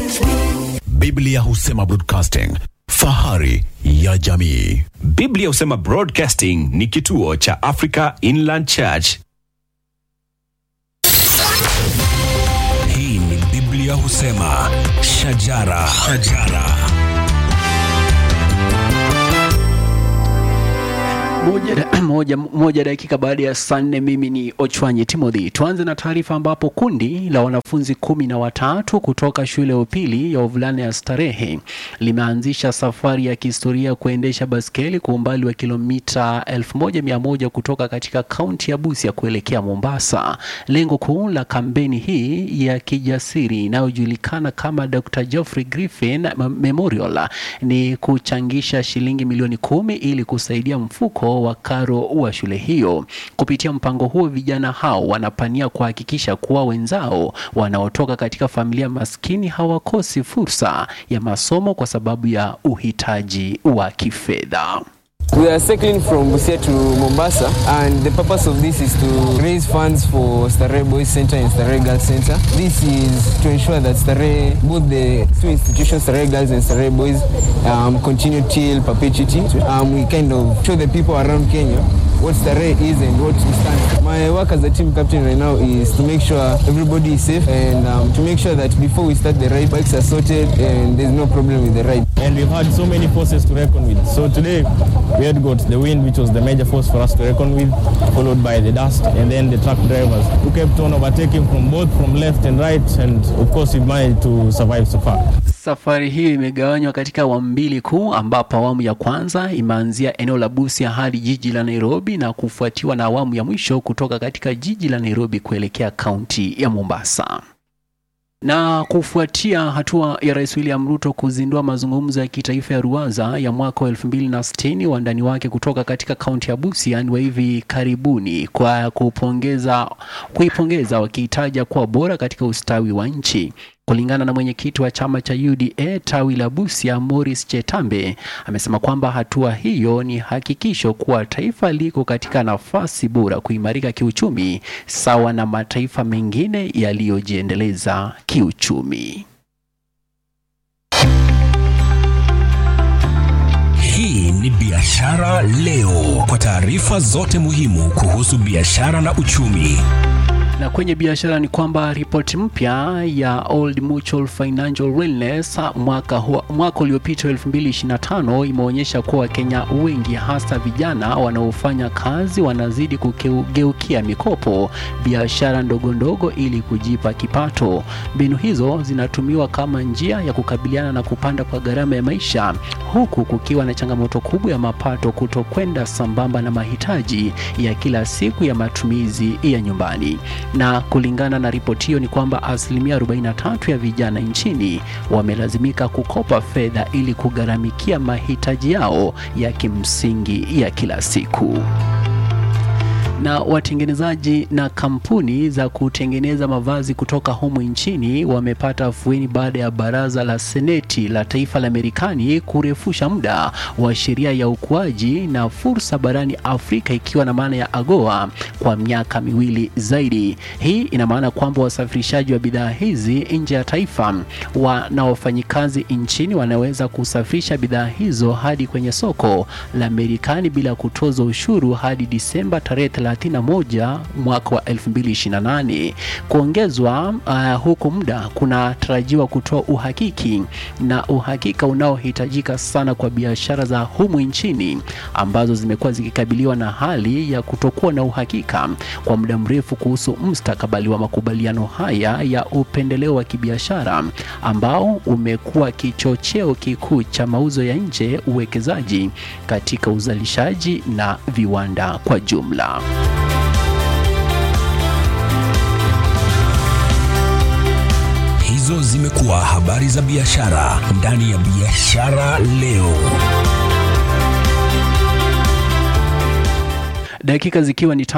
Biblia husema broadcasting, fahari ya jamii. Biblia husema Broadcasting ni kituo cha Africa Inland Church. Hii ni Biblia husema shajara, shajara. Moja, moja, moja dakika baada ya saa nne. Mimi ni Ochwanyi Timothy. Tuanze na taarifa ambapo kundi la wanafunzi kumi na watatu kutoka shule ya upili ya wavulana ya Starehe limeanzisha safari ya kihistoria kuendesha baskeli kwa umbali wa kilomita 1100 kutoka katika kaunti ya Busia kuelekea Mombasa. Lengo kuu la kampeni hii ya kijasiri inayojulikana kama Dr. Geoffrey Griffin Memorial ni kuchangisha shilingi milioni kumi ili kusaidia mfuko wa karo wa shule hiyo. Kupitia mpango huo, vijana hao wanapania kuhakikisha kuwa wenzao wanaotoka katika familia maskini hawakosi fursa ya masomo kwa sababu ya uhitaji wa kifedha. We are cycling from Busia to Mombasa, and the purpose of this is to raise funds for Starehe Boys Center and Starehe Girls Center. This is to ensure that Starehe, both the two institutions, Starehe Girls and Starehe Boys, um, continue till perpetuity. Um, we kind of show the people around Kenya what Starehe is and what we stand for. My work as a team captain right now is to make sure everybody is safe and um, to make sure that before we start the ride, bikes are sorted and there's no problem with the ride. and we've had so many forces to reckon with. So today we had got the wind, which was the major force for us to reckon with, followed by the dust, and then the truck drivers who kept on overtaking from both from left and right, and of course we managed to survive so far. Safari hiyo imegawanywa katika awamu mbili kuu, ambapo awamu ya kwanza imeanzia eneo la Busia hadi jiji la Nairobi na kufuatiwa na awamu ya mwisho kutoka katika jiji la Nairobi kuelekea kaunti ya Mombasa. Na kufuatia hatua ya Rais William Ruto kuzindua mazungumzo ya kitaifa ya ruwaza ya mwaka wa 2060 wandani wake kutoka katika kaunti ya Busia ni wa hivi karibuni kwa kupongeza kuipongeza wakiitaja kuwa bora katika ustawi wa nchi. Kulingana na mwenyekiti wa chama cha UDA tawi la Busia, Morris Chetambe, amesema kwamba hatua hiyo ni hakikisho kuwa taifa liko katika nafasi bora kuimarika kiuchumi sawa na mataifa mengine yaliyojiendeleza kiuchumi. Hii ni Biashara Leo, kwa taarifa zote muhimu kuhusu biashara na uchumi. Na kwenye biashara ni kwamba ripoti mpya ya Old Mutual Financial Wellness mwaka, huo- mwaka uliopita 2025 imeonyesha kuwa Wakenya wengi hasa vijana wanaofanya kazi wanazidi kugeukia mikopo, biashara ndogo ndogo ili kujipa kipato. Mbinu hizo zinatumiwa kama njia ya kukabiliana na kupanda kwa gharama ya maisha, huku kukiwa na changamoto kubwa ya mapato kutokwenda sambamba na mahitaji ya kila siku ya matumizi ya nyumbani na kulingana na ripoti hiyo ni kwamba asilimia 43 ya vijana nchini wamelazimika kukopa fedha ili kugharamikia mahitaji yao ya kimsingi ya kila siku na watengenezaji na kampuni za kutengeneza mavazi kutoka humu nchini wamepata afueni baada ya baraza la seneti la taifa la Marekani kurefusha muda wa sheria ya ukuaji na fursa barani Afrika ikiwa na maana ya AGOA kwa miaka miwili zaidi. Hii ina maana kwamba wasafirishaji wa bidhaa hizi nje ya taifa wa na wafanyikazi nchini wanaweza kusafirisha bidhaa hizo hadi kwenye soko la Marekani bila kutozwa ushuru hadi Disemba tarehe 31 mwaka wa 2028. Kuongezwa uh, huku muda kunatarajiwa kutoa uhakiki na uhakika unaohitajika sana kwa biashara za humu nchini ambazo zimekuwa zikikabiliwa na hali ya kutokuwa na uhakika kwa muda mrefu kuhusu mustakabali wa makubaliano haya ya upendeleo wa kibiashara ambao umekuwa kichocheo kikuu cha mauzo ya nje, uwekezaji katika uzalishaji na viwanda kwa jumla. Hizo zimekuwa habari za biashara ndani ya Biashara Leo. Dakika zikiwa ni